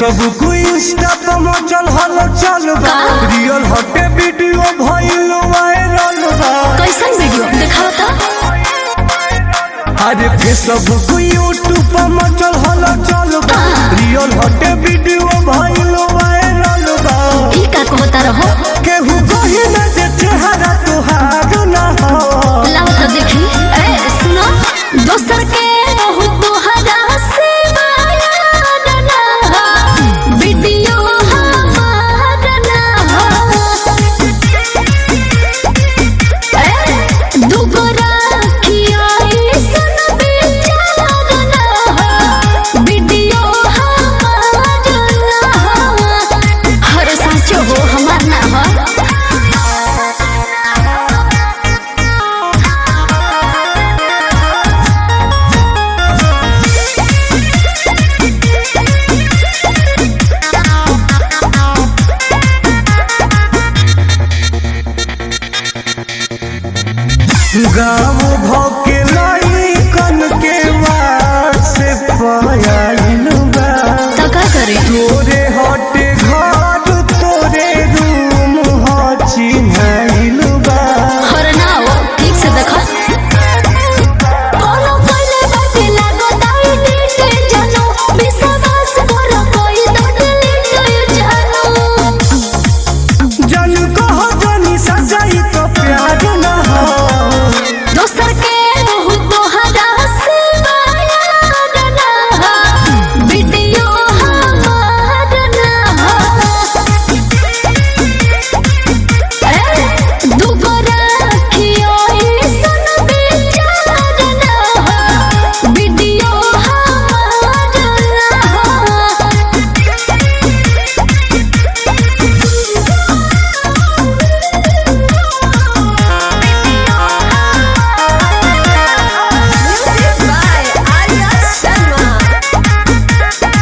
Facebook Insta पे मचल हल चल बा का? रियल हटे वीडियो भइल वायरल बा कैसन वीडियो दिखाओ तो अरे फेसबुक यूट्यूब पे मचल हल चल बा रियल हटे वीडियो भइल वायरल बा ई का कहता रहो केहू कही ना जे चेहरा तुहार ना हो लाओ तो देखी ए सुनो दोसर के रहू तोहरा से बायान ना हो वीडियो हमार ना हो ए दुगो राखिया ऐसन बेचार ना हो वीडियो हमार ना हो हर साचो हो हमार ना हो गाँव भके लइकन के वार से पयाइल बा तो का करे तोरे हटे घर तोरे रूम ह चिन्हाइल बा और ना हो ठीक से देखो कोनो कोइले बाटे लागो दाई नीटे जानो विश्वास करो कोई तो डिलीट जानो जन कह जनी सजाई तो प्यार न हो दोसर के रहू तोहरा से बायान ना हो वीडियो हमार ना हो ए दुगो राखियो ऐसन बेचार ना हो वीडियो हमार ना Music by Arya Sharma.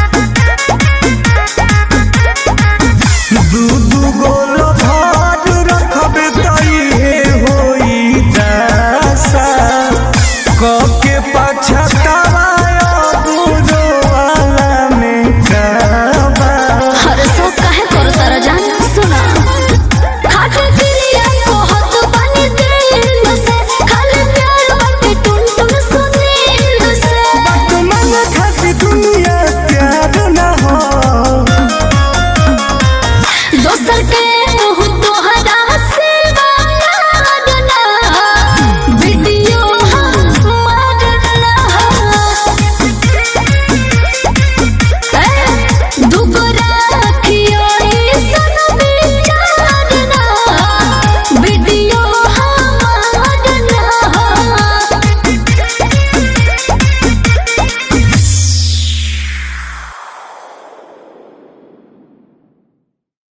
दू दू गोल भात रखबे तइहे होई दासा कके पछतावा दूरो वाला में काबा हर सो काहे करो तारा जान सुना खाटे क्रिया कहत बानी दिल से खाली प्यार बाटे टुन टुन सुनील से बात मन खाती दुनिया प्यार न हो दोसर के